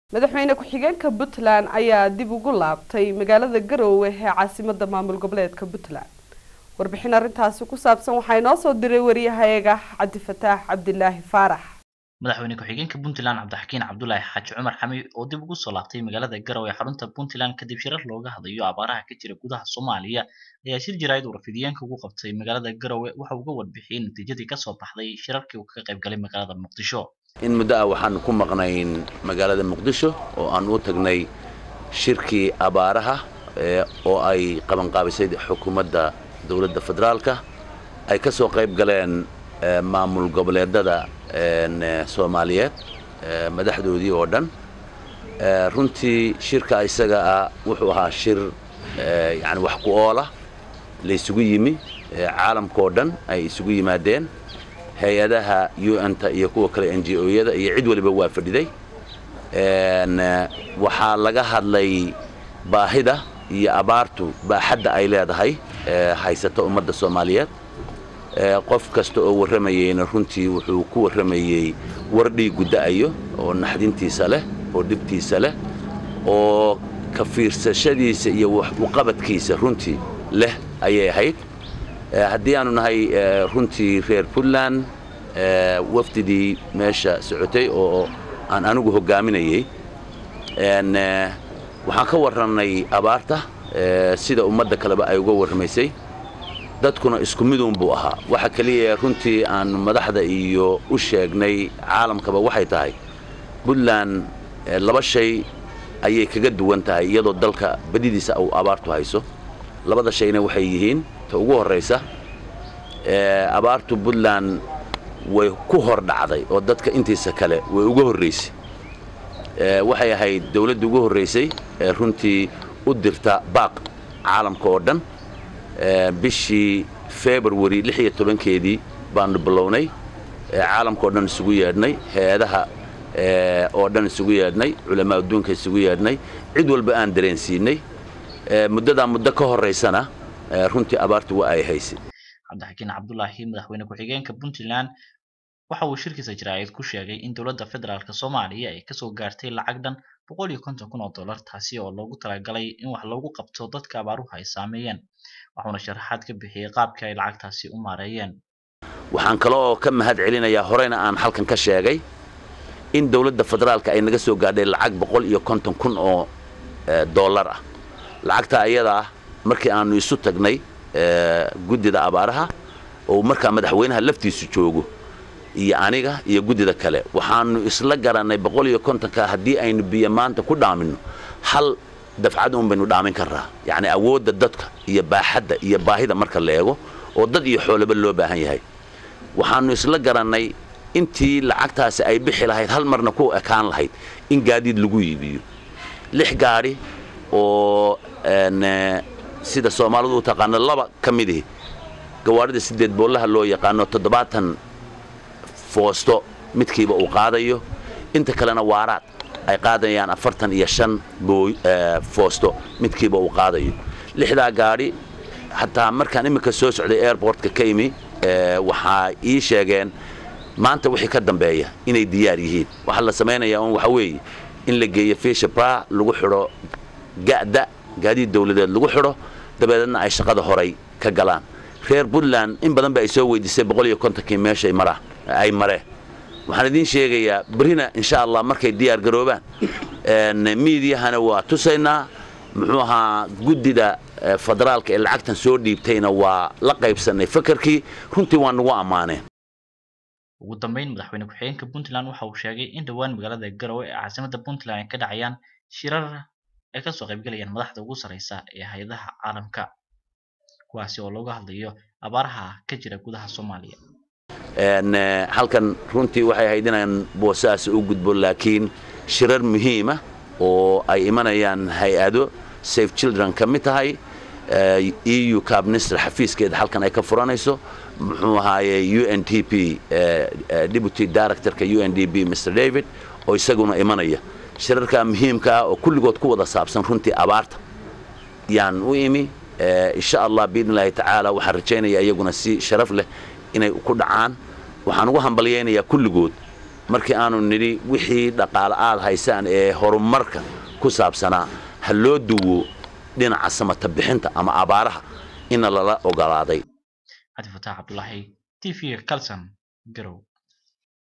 madaxweyne ku-xigeenka puntland ayaa dib ugu laabtay magaalada garoowe ee caasimada maamul goboleedka puntland warbixin arrintaasi ku saabsan waxaa inoo soo diray wariyahayaga cabdifataax cabdilaahi faarax madaxweyne ku-xigeenka puntland cabdixakiin cabdulaahi xaaji cumar xami oo dib ugu soo laabtay magaalada garowe ee xarunta puntland kadib shirar looga hadlayo abaaraha ka jira gudaha soomaaliya ayaa shir jaraa'id uu rafidiyeenka ugu qabtay magaalada garowe waxa uga warbixiyey natiijadii kasoo baxday shirarkii uu kaga qayb galay magaalada muqdisho in muddo ah waxaan ku maqnayn magaalada muqdisho oo aan u tagnay shirkii abaaraha oo ay qabanqaabisay xukuumadda dowladda federaalka ay ka soo qayb galeen maamul goboleedada soomaaliyeed madaxdoodii oo dhan runtii shirka isaga ah wuxuu ahaa shir yani wax ku oola la isugu yimi caalamka oo dhan ay isugu yimaadeen hay-adaha un-ta iyo kuwa kale n g o-yada iyo cid waliba waa fadhiday waxaa laga hadlay baahida iyo abaartu baaxadda ay leedahay haysata ummadda soomaaliyeed qof kasta oo warramayeyna runtii wuxuu ku warramayey war dhiigu da'ayo oo naxdintiisa leh oo dhibtiisa leh oo ka fiirsashadiisa iyo wax uqabadkiisa runtii leh ayay ahayd haddii aanu nahay runtii reer puntland wafdidii meesha socotay oo aan anigu hoggaaminayey waxaan ka warrannay abaarta sida ummadda kaleba ay uga warramaysay dadkuna isku miduun buu ahaa waxa keliya runtii aan madaxda iyo u sheegnay caalamkaba waxay tahay puntland laba shay ayay kaga duwan tahay iyadoo dalka badidiisa uu abaartu hayso labada shayna waxay yihiin ta ugu horraysa abaartu puntland way ku hor dhacday oo dadka intiisa kale way uga horraysay waxay ahayd dawladda ugu horraysay ee runtii u dirta baaq caalamka oo dhan bishii february lix iyo tobankeedii baanu bilownay caalamka oo dhan isugu yeedhnay hay-adaha oo dhan isugu yeedhnay culamaa adduunka isugu yeedhnay cid walba aan dareensiinay muddadaa muddo ka horraysana runtii abaartu waa ay haysay cabdixakiin cabdulaahi madaxweyne ku-xigeenka puntland waxa uu shirkiisa jaraa'id ku sheegay in dowladda federaalk soomaaliya ay kasoo gaartay lacag dhan boqol iyo konton kun oo dollar taasi oo loogu talagalay in wax loogu qabto dadka abaaruhu ay saameeyeen waxuuna sharaxaad ka bixiyey qaabkii ay lacagtaasi u maareeyeen waxaan kale oo ka mahad celinayaa horeyna aan halkan ka sheegay in dowladda federaalka ay naga soo gaadhay lacag boqol iyo konton kun oo dollar ah lacagta ayada ah markii aanu isu tagnay guddida abaaraha oo markaa madaxweynaha laftiisu joogo iyo aniga iyo guddida kale waxaanu isla garannay boqol iyo kontonka haddii aynu biyo maanta ku dhaaminno hal dafcad un baynu dhaamin karraa yacni awoodda dadka iyo baaxadda iyo baahida marka la eego oo dad iyo xoolaba loo baahan yahay waxaanu isla garannay intii lacagtaasi ay bixi lahayd hal marna ku ekaan lahayd in gaadiid lagu iibiyo lix gaadhi oo sida soomaalidu u taqaano laba ka midihi gawaadhida sideed boollaha loo yaqaano toddobaatan foosto midkiiba uu qaadayo inta kalena waaraad ay qaadayaan afartan iyo shan foosto midkiiba uu qaadayo lixdaa gaadhi xataa markaan iminka soo socday airbortka ka imi waxaa ii sheegeen maanta wixii ka dambeeya inay diyaar yihiin waxaa la samaynayaa un waxa weeye in la geeyo fisha bra lagu xidho ga'da gaadiid dawladeed lagu xidho dabeedna ay shaqada horay ka galaan reer puntland in badan ba ay soo weydiisay boqol iyo kontonkii meeshay maraan ay mareen waxaan idiin sheegayaa berrina insha allah markay diyaar garoobaan miidiyahana waa tusaynaa muxuu ahaa guddida federaalka ee lacagtan soo dhiibtayna waa la qaybsannay fakarkii runtii waa nagu ammaaneen ugu dambeyn madaxweyne ku-xigeenka puntland waxa uu sheegay in dhowaan magaalada garowe ee caasimada puntland ay ka dhacayaan shirar ay kasoo qaybgalayaan madaxda ugu sarreysa ee hay-adaha caalamka kuwaasi oo looga hadlayo abaaraha ka jira gudaha soomaaliya halkan runtii waxay ahayd inaan boosaas u gudbo laakiin shirar muhiima oo ay imanayaan hay-ado safe children ka mid tahay eu cabminister xafiiskeeda halkan ay ka furanayso muxuu ahaaye u n d p deputy directorka u n d p mr david oo isaguna imanaya shirarka muhiimka ah oo kulligood ku wada saabsan runtii abaarta yaan u imi insha allah biidn illaahi tacaala waxaan rajaynayaa iyaguna si sharaf leh inay ku dhacaan waxaan ugu hambalyaynayaa kulligood markii aanu nidhi wixii dhaqaale aad haysaan ee horumarka ku saabsanaa ha loo duwo dhinaca samata bixinta ama abaaraha ina lala ogolaaday cabdifataax cabdulaahi t v calson garow